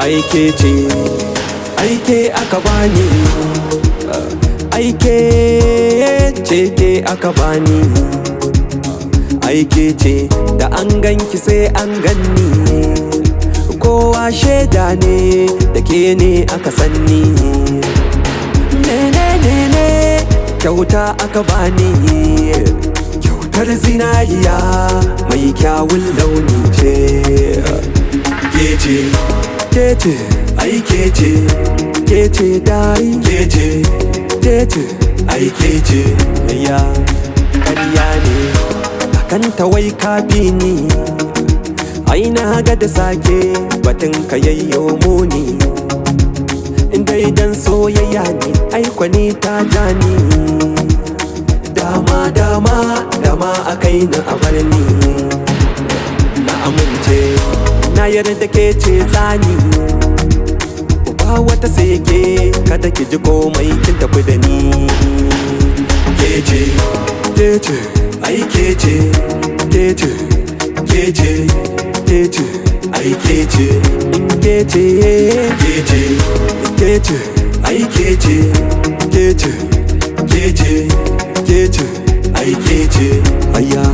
aike ce aike aka bani aike ce ke aka bani aike ce da an ganki sai an ganni kowa shaida ne da ke ne aka sanni ne ne kyauta aka bani kyautar zinariya mai kyawun launi ce kece kece ai kece kece dai kece kece ai kece ya ƙarya ne akan tawai kafi ni ai na ga da sake batun ka yayyo muni inda idan soyayya ne aikwani ta jani dama dama dama a kai na abar ni na amince na yarda ke ce tsani ba wata sai ke kada ki ji komai kin tafi da ni kece kece ai kece kece kece kece ai kece in kece kece kece ai kece kece kece kece ai kece aya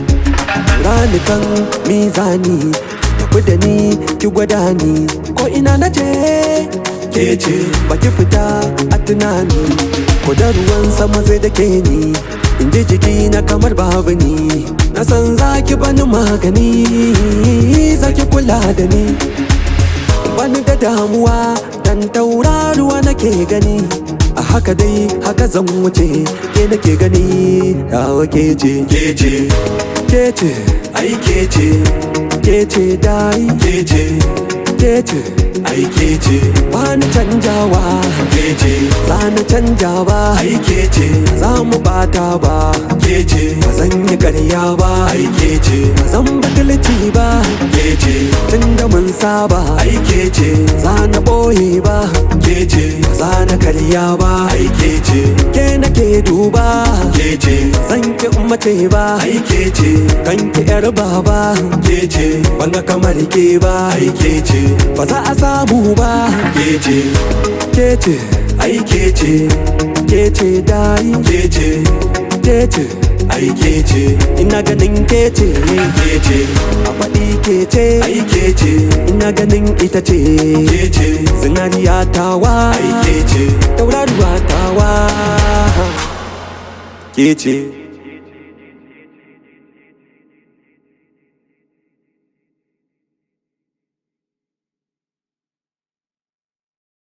ranukan mizani tafi da ni ki gwada ni ko ina na je kece baki fita a tunani ko da ruwan sama zai da ke ni in ji jiki na kamar babu ni na san zaki bani magani zaki kula da ni bani da damuwa dan tauraruwa nake gani a haka dai haka zan wuce ke nake gani yawa kece kece kece ai kece kece dai kece kece ai kece ba ni canjawa kece za ni canja ba ai kece za mu bata ba kece ba zan yi karya ba ai kece ba zan bakilci ba kece tun da mun saba ai kece za na boye ba kece ba za na karya ba ai kece ke nake duba kece zan ki mace ba ai kece kan ki yar baba kece banga kamar ke ba ai kece ba za a samu ba kece kece ai kece kece dai kece kece ai kece ina ganin kece kece a faɗi kece ai kece ina ganin ita ce kece zinariya tawa ai kece tauraruwa tawa kece